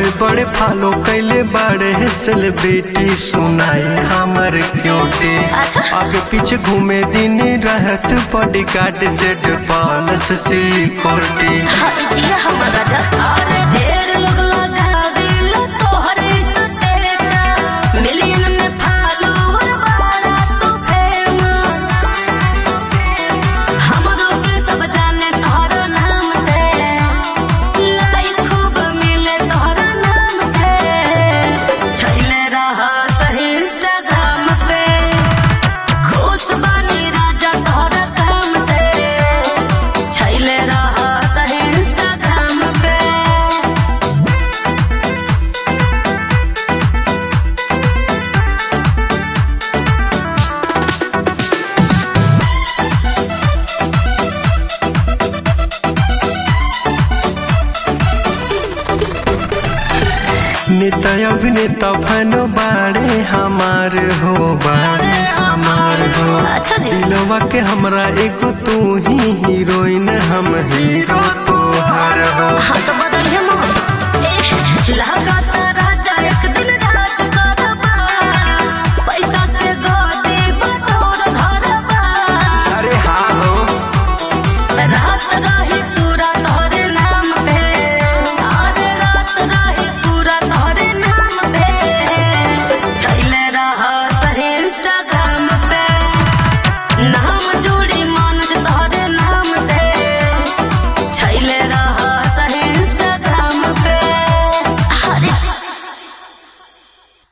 बड़े बड़े फॉलो कैले बड़े सेलिब्रिटी सुनाई हमर क्यूटी अच्छा। आगे पीछे घूमे दिन रहत bodyguard Z plus security हटिया हमर राजा अरे ढेर लोग लगा दिल तोहरे सतेटा मिलियन में फॉलोवर बाड़ा तू फेमस हमरो के सब जाने तोहरा नाम से लाइक खूब मिले तोहरा नाम से छैले रहा सही इंस्टाग्राम पे खुश बानी राजा तोहरा काम से छैले रहा सही इंस्टाग्राम पे नेता अभिनेता फनो बाड़े हमार हो बाड़े हमार हो अच्छा जी दिलवा के हमरा एगो तू ही हीरोइन हम हीरो तोहर हो हाँ तो